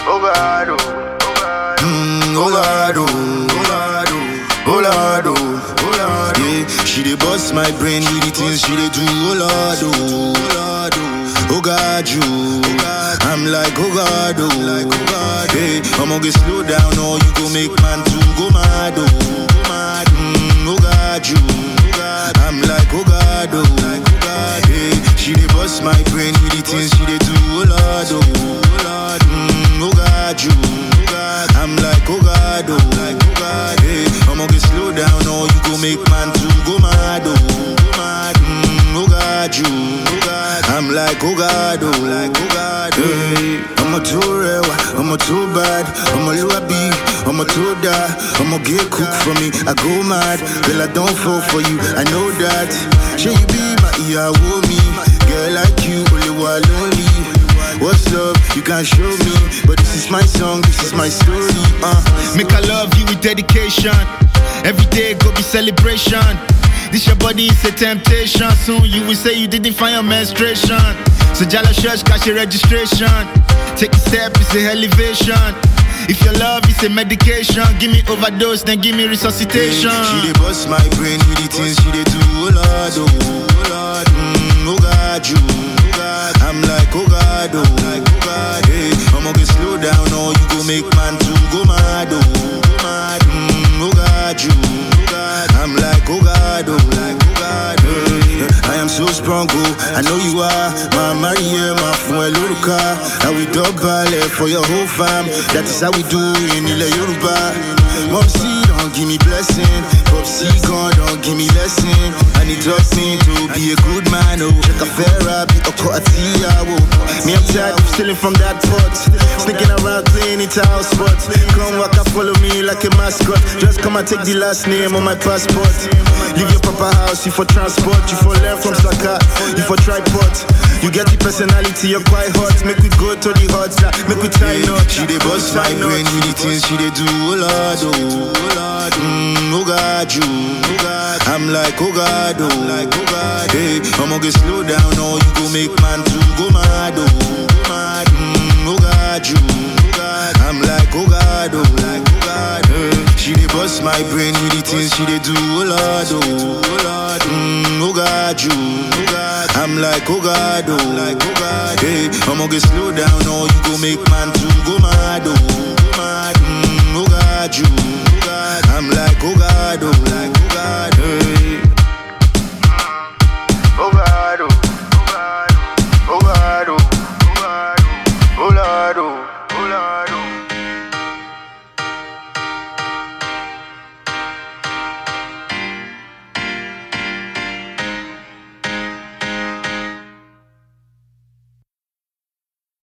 oh God, oh. Mm, oh God, oh, oh God, oh, oh Lord, oh, oh Lord, yeah. She dey bust my brain with the things she dey do, oh Lord, oh, oh Lord, oh, oh God, you, I'm like, oh God, oh, like, oh God, hey, I'ma get slow down, or you go make man to go mad, oh, go mad, mm, oh God, you, I'm like, oh God, oh, like, oh God, hey, she dey bust my brain with the things she dey do, oh Lord, oh, oh Lord, mm, oh God, you, I'm like, oh God, oh, like, oh God, hey, I'ma get slow down, or you go make man to go mad, oh, go mad, mm, oh God, you, I'm like, oh God, oh, like, oh God, hey, I'm a too real, I'm a too bad, I'm a luabi, I'm a too die, I'm a get cook for me, I go mad, girl, I don't fall for you, I know that, should you be my ear, me, girl like you, only one lonely. What's up? You can't show me, but this is my song, this is my story. Uh. Make I love you with dedication. Every day go be celebration. This your body is a temptation. Soon you will say you didn't find your menstruation. So Jala Church cash your registration. Take a step, it's a elevation. If your love is a medication, give me overdose, then give me resuscitation. She dey bust my brain with the things she dey do, oh Lord, oh, oh Lord, mm, oh God, you, I'm like, oh God, oh, like, oh God, hey, I'ma get slow down, or you go make man to go mad, oh, go mad, mm, oh God, you, I'm like, oh God, oh, like, oh God, hey, I am so strong, oh, I know you are, my Maria, my friend Luruka, how we double for your whole fam, that is how we do in Ile Yoruba. Mom, see, don't give me blessing. Pop, see, God, don't give me lesson. I need trust me to be a good man, oh. Check a fair be a coatia, oh. Me, I'm tired of stealing from that pot. Sneaking around playing it house spots. Come walk and follow me like a mascot. Just come and take the last name on my passport. Leave your papa house, you for transport. You for learn from Saka, you for tripod. You get the personality, you're quite hot. Make we go to the hot, make we try not. She dey bust my brain with the things she dey do, oh Lord, oh. Oh Lord, mm, oh God, you, I'm like, oh God, oh, like, oh God, hey, I'ma get slow down, or you go make man to go mad, oh, go mad, mm, oh God, you, I'm like, oh God, oh, like, oh God, hey, she dey bust my brain with the things she dey do, oh Lord, oh, oh Lord, mm, oh God, you, I'm like, oh God, oh, like, oh God, hey, I'ma get slow down, or you go make man to go mad, oh, go mad, mm, oh God, you. I'm like, oh God, oh, like, oh God, hey.